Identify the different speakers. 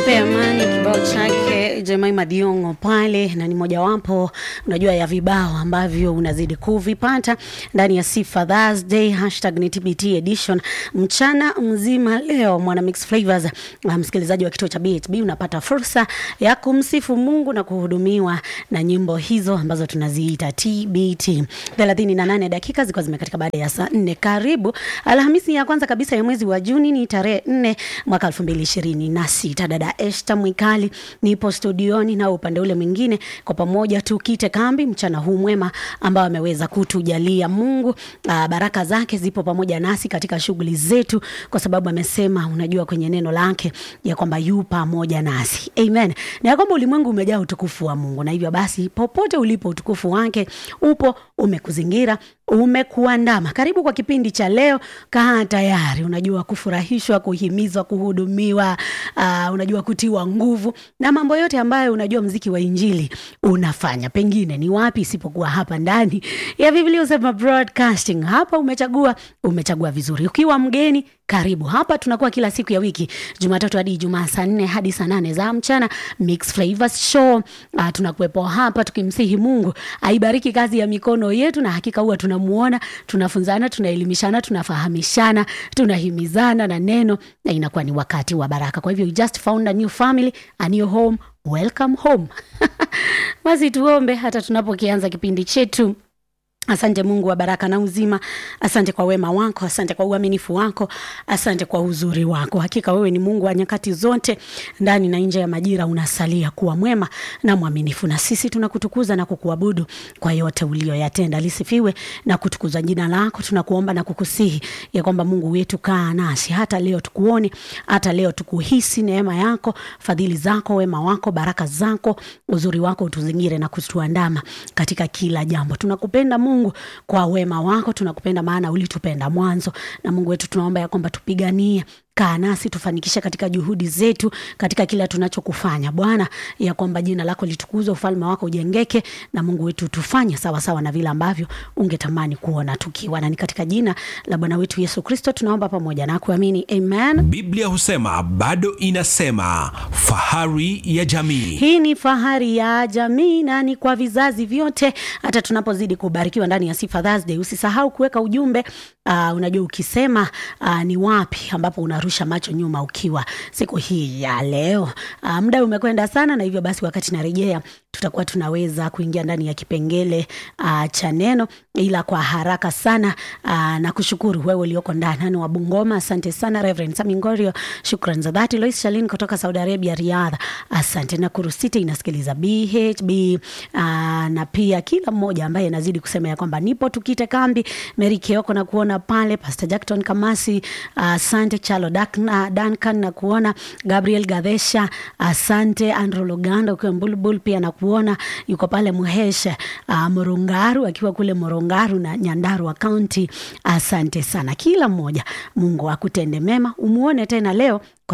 Speaker 1: Nipe amani kibao chake Jemima Diongo pale, na ni mojawapo unajua ya vibao ambavyo unazidi kuvipata ndani ya Sifa Thursday hashtag ni TBT edition mchana mzima. Leo mwana Mix Flavors, msikilizaji wa kituo cha BHB, unapata fursa ya kumsifu Mungu na kuhudumiwa na nyimbo hizo ambazo tunaziita TBT. 38 dakika zilikuwa zimekatika baada ya saa 4. Karibu Alhamisi ya kwanza kabisa ya mwezi wa Juni, ni tarehe 4 mwaka 2026. Dada Esther Mwikali nipo studioni na upande ule mwingine, kwa pamoja tukite kambi mchana huu mwema ambao ameweza kutujalia Mungu. Aa, baraka zake zipo pamoja nasi katika shughuli zetu, kwa sababu amesema, unajua kwenye neno lake ya kwamba yu pamoja nasi. Amen. Na ya kwamba ulimwengu umejaa utukufu wa Mungu, na hivyo basi popote ulipo utukufu wake upo umekuzingira umekuandama. Karibu kwa kipindi cha leo. Kaa tayari, unajua kufurahishwa, kuhimizwa, kuhudumiwa, uh, unajua kutiwa nguvu na mambo yote ambayo unajua mziki wa injili unafanya. Pengine ni wapi isipokuwa hapa ndani ya Biblia Husema Broadcasting. Hapa umechagua, umechagua vizuri. Ukiwa mgeni karibu hapa. Tunakuwa kila siku ya wiki, Jumatatu hadi Ijumaa, saa nne hadi saa nane za mchana, Mix Flavors Show. Uh, tunakuwepo hapa tukimsihi Mungu aibariki kazi ya mikono yetu, na hakika huwa tunamuona, tunafunzana, tunaelimishana, tunafahamishana, tunahimizana na neno, na inakuwa ni wakati wa baraka. Kwa hivyo you just found a new family, a new home, welcome home. Basi tuombe hata tunapokianza kipindi chetu. Asante Mungu wa baraka na uzima, asante kwa wema wako, asante kwa uaminifu wako, asante kwa uzuri wako. Hakika wewe ni Mungu wa nyakati zote, ndani na nje ya majira, unasalia kuwa mwema na mwaminifu, na sisi tunakutukuza na kukuabudu kwa yote ulioyatenda. Lisifiwe na kutukuza jina lako. Tunakuomba na kukusihi ya kwamba Mungu wetu, kaa nasi hata leo, tukuone hata leo, tukuhisi neema yako, fadhili zako, wema wako, baraka zako, uzuri wako utuzingire na kutuandama katika kila jambo. Tunakupenda Mungu Mungu kwa wema wako, tunakupenda maana ulitupenda mwanzo. Na Mungu wetu, tunaomba ya kwamba tupiganie kaa nasi tufanikishe katika juhudi zetu, katika kila tunachokufanya Bwana, ya kwamba jina lako litukuzwe, ufalme wako ujengeke, na Mungu wetu tufanye sawa sawa na vile ambavyo ungetamani kuona tukiwa, na ni katika jina la Bwana wetu Yesu Kristo tunaomba pamoja na kuamini, amen.
Speaker 2: Biblia husema bado inasema, fahari ya jamii.
Speaker 1: Hii ni fahari ya jamii na ni kwa vizazi vyote. Hata tunapozidi kubarikiwa ndani ya Sifa Thursday, usisahau kuweka ujumbe. Uh, unajua ukisema uh, ni wapi ambapo unarusha macho nyuma ukiwa siku hii ya leo. Uh, muda umekwenda sana, na hivyo basi wakati narejea tutakuwa tunaweza kuingia ndani ya kipengele uh, cha neno, ila kwa haraka sana uh, na kushukuru wewe ulioko ndani wa Bungoma. Asante sana Reverend Samingorio, shukran za dhati. Lois Shalin kutoka Saudi Arabia, Riyadh, asante. na Kurusite inasikiliza BHB uh, na pia kila mmoja ambaye anazidi kusema ya kwamba nipo tukite kambi. Mary Keoko na kuona pale, Pastor Jackton Kamasi, asante. Uh, Chalo Dakna, Duncan na kuona Gabriel Gadesha, asante. Andrew Luganda ukiwa Mbulbul pia na kuona yuko pale Muhesha uh, Morongaru akiwa kule Morongaru na Nyandarua County. Asante sana kila mmoja, Mungu akutende mema, umuone tena leo.